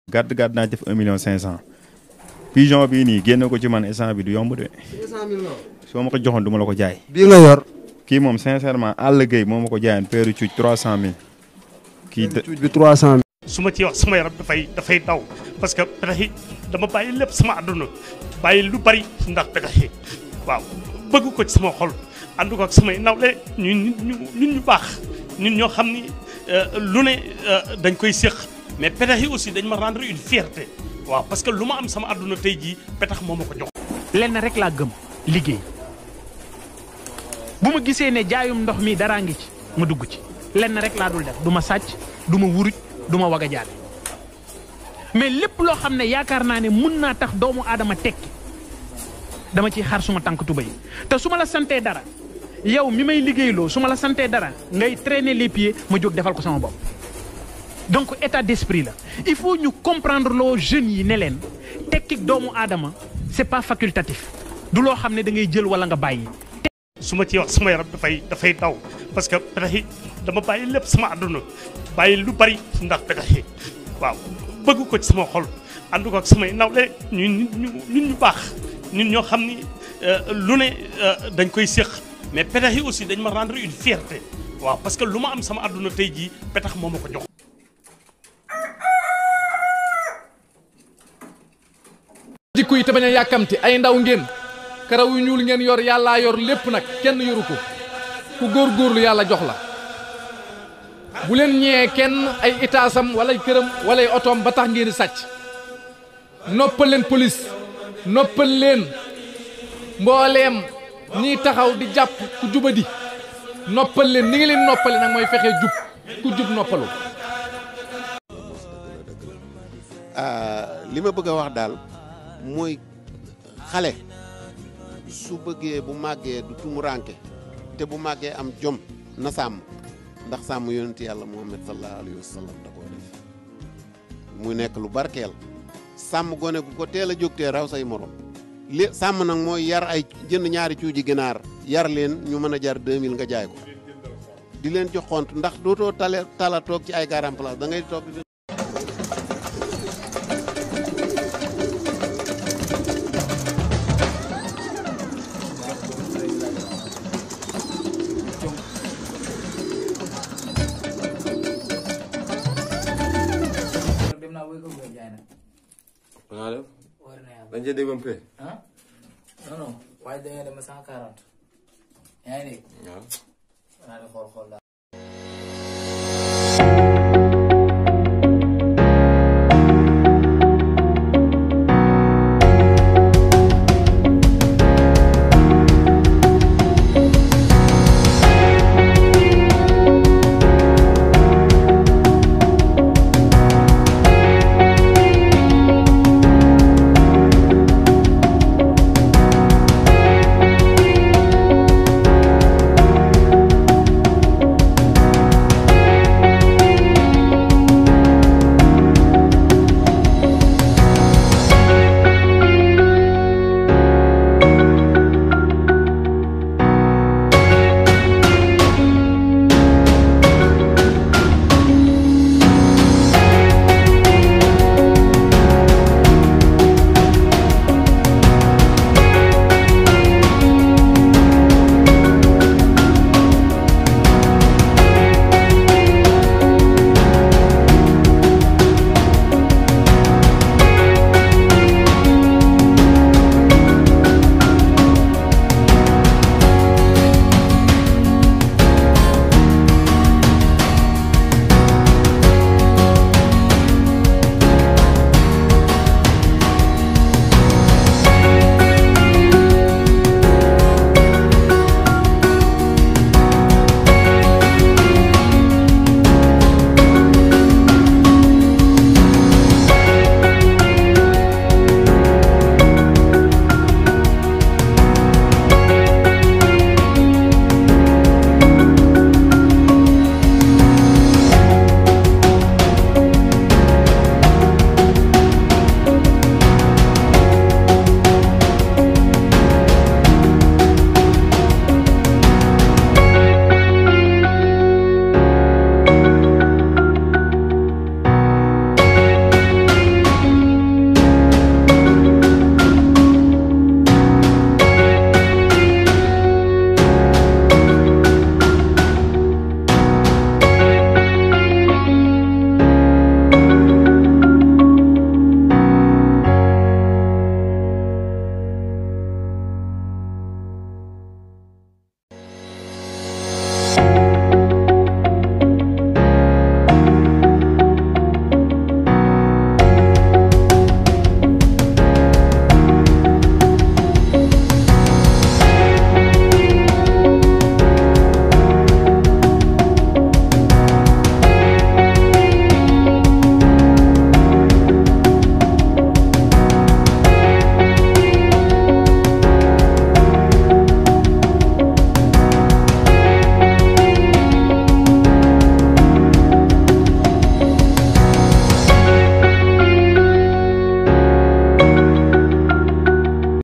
gàdd gàdd naa def un million cinq cent pigeon bii nii génne ko ci man instant bi du yomb de soo ma ko joxoon du ma la ko jaay bii nga yor. kii moom sincèrement àll gay moo ma ko jaayoon peeru cuuj trois cent mille kii de cuuj bi 300 su ma ci wax sama yaram dafay dafay daw parce que petax yi dama bàyyi lépp sama àdduna bàyyi lu bari ndax petax yi waaw bëgg ko ci sama xol ànd ko ak samay nawle ñu nit ñu nit ñu baax nit ñoo xam ni lu ne dañ koy séq mais petax yi aussi dañ ma rendre une fierté waaw parce que lu ma am sama àdduna tey jii petax moo ma ko jox. lenn rek laa gëm liggéey bu ma gisee ne jaayum ndox mi daraa ngi ci ma dugg ci lenn rek laa dul def du ma sàcc du ma wuruj du ma waga jaale mais lépp loo xam ne yaakaar naa ne mun naa tax doomu aadama tekki dama ciy xar suma tànk tuba yi te su ma la santee dara yow mi may liggéeyloo su ma la santee dara ngay traîner les pieds ma jóg defal ko sama bopp donc état d'esprit la il faut ñu comprendre loo jeunes yi ne leen tekkik doomu aadama c'est pas facultatif du loo xam ne da ngay jël wala nga bàyyi su ma ci wax sama yaram dafay dafay daw parce que petax yi dama bàyyi lépp sama àdduna bàyyi lu bari ndax petax yi waaw bëgg ko ci sama xol ànd ko ak samay nawle ñu nit ñu nit ñu baax nit ñoo xam ni lu ne dañ koy séq mais petax yi aussi dañ ma rendre une fierté waaw parce que lu ma am sama àdduna tey jii petax moo ma ko jox. jikko yi te bañ a yàkkamti ay ndaw ngeen karaw yu ñuul ngeen yor yàllaa yor lépp nag kenn yoru ko ku góorgóorlu yàlla jox la bu leen ñee kenn ay itaasam wala këram wala ay otoom ba tax ngeen di sàcc noppal leen police noppal leen mbooleem ñiy taxaw di jàpp ku jubadi noppal leen ni ngi leen noppale nag mooy fexe jub ku jub noppalu li ma bëgg a wax daal mooy xale su bëggee bu màggee du tumuranke te bu màggee am jom na sàmm ndax sàmm yonent yàlla muhammad sallallahu alayhi wa sallam da koo def muy nekk lu barkeel sàmm gone gu ko teel a jógtee raw say morom li sàmm nag mooy yar ay jënd ñaari cuuji ginaar yar leen ñu mën a jar 2000 nga jaay ko di leen jox xont ndax dootoo tale tala toog ci ay garam place da ngay toog dem naa wéy ko wéy jaay nag. naa def war na yàlla dañ cee déggoon pay ah non non waaye dañoo dem ba cent quarante yaa ngi dégg waaw naa di xool xool daal